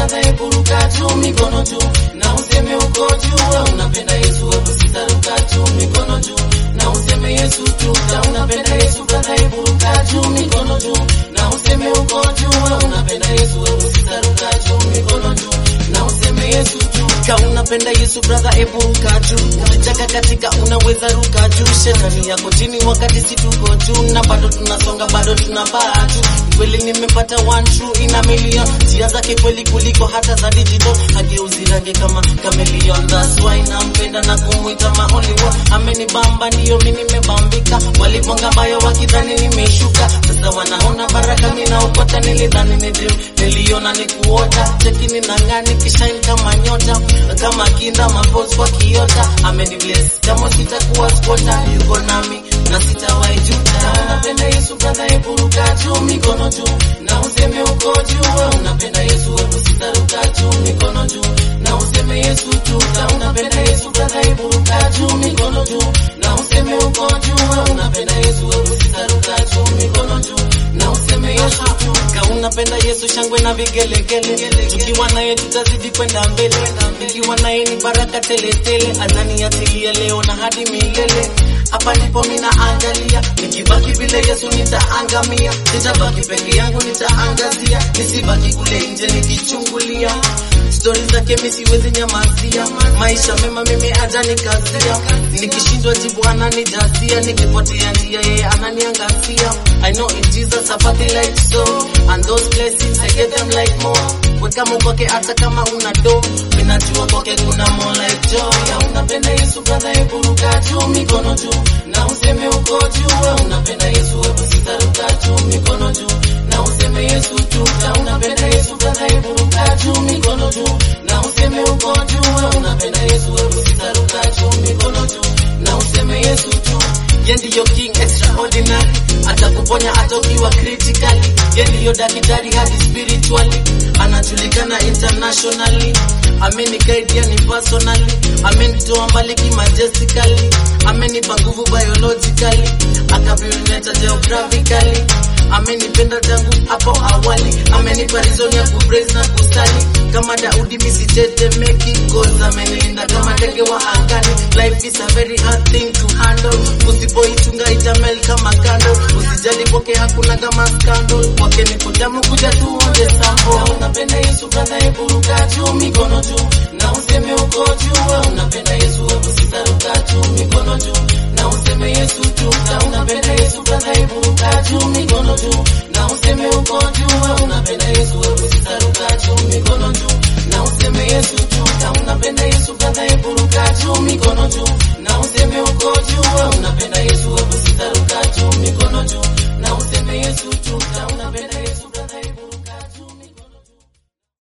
brother, hebu ruka juu, mikono juu, na useme uko juu, wewe unapenda Yesu, hebu sister, ruka juu, mikono juu, na useme Yesu tu, ka unapenda Yesu, brother, hebu ruka juu, mikono juu, na useme uko juu, wewe unapenda Yesu, hebu sister, ruka juu, mikono juu, na useme Yesu tu, ka unapenda Yesu, brother, hebu ruka juu, chaka katika unaweza ruka juu, shetani yako chini wakati si tuko juu, na bado tunasonga, bado tunapaa juu kweli nimepata one true ina million njia zake kweli kuliko hata za digital hageuzi rangi kama chameleon that's why nampenda na kumwita my only one amenibamba ndiyo mi nimebambika walibonga mbayo wakidhani nimeshuka sasa wanaona baraka minaokota nilidhani ni dream niliona ni kuota chekini nangani kishain kama nyota kama kinda mapos kwa kiota amenibless kama sitakuwa spota yuko nami na sitawahi juta unapenda Yesu brother hebu ruka juu mikono juu na useme uko juu wewe unapenda Yesu hebu sitaruka juu mikono juu na useme Yesu tu ka unapenda Yesu brother hebu ruka juu mikono juu na useme uko juu wewe unapenda Yesu hebu sitaruka juu mikono juu na useme Yesu tu ka unapenda Yesu shangwe na vigelegele tukiwa naye tutazidi kwenda mbele tukiwa naye ni baraka tele tele anani atilia leo na hadi milele hapa ndipo mina angalia nikibaki vile Yesu nitaangamia sitabaki peke yangu nitaangazia nisibaki kule nje nikichungulia stori zake mi siwezi nyamazia maisha mema mimi ajanikazia nikishindwa jibu ananijazia nikipotea njia yeye ananiangazia I know in Jesus I party like so and those blessings I get them like more weka Mungu kwake hata kama una do minajua kwake kuna more like joy ya unapenda Yesu brother hebu ruka juu mikono juu na useme uko juu wewe unapenda Yesu hebu sitaruka juu mikono juu na useme Yesu tu ka unapenda Yesu brother hebu ruka juu mikono juu na useme uko juu wewe unapenda Yesu hebu sitaruka juu mikono juu na useme Yesu tu ye ndiyo king extraordinary atakuponya hata ukiwa critically ye ndiyo daktari hadi spiritually anajulikana internationally amenikaidia ni personally amenitoa mbali kimajestically amenipa nguvu biologically akavioleta geographically amenipenda tangu hapo awali amenipa reason ya kupraise na kusali kama Daudi misitetemeki cause amenilinda kama ndege wa angani life is a very hard thing to handle usipoichunga itamel kama kando usijali kwake hakuna kama scandal kwake ni kutamu kuja tuonje sample unapenda Yesu brother hebu ruka juu mikono juu na useme uko juu wewe unapenda Yesu hebu sitaruka juu mikono juu na useme Yesu tu ka unapenda Yesu brother hebu ruka juu mikono juu na useme uko juu wewe unapenda Yesu hebu sitaruka juu mikono juu na useme Yesu tu ka unapenda Yesu brother hebu ruka juu mikono juu na useme uko juu wewe unapenda Yesu hebu sitaruka juu mikono juu na useme Yesu tu ka una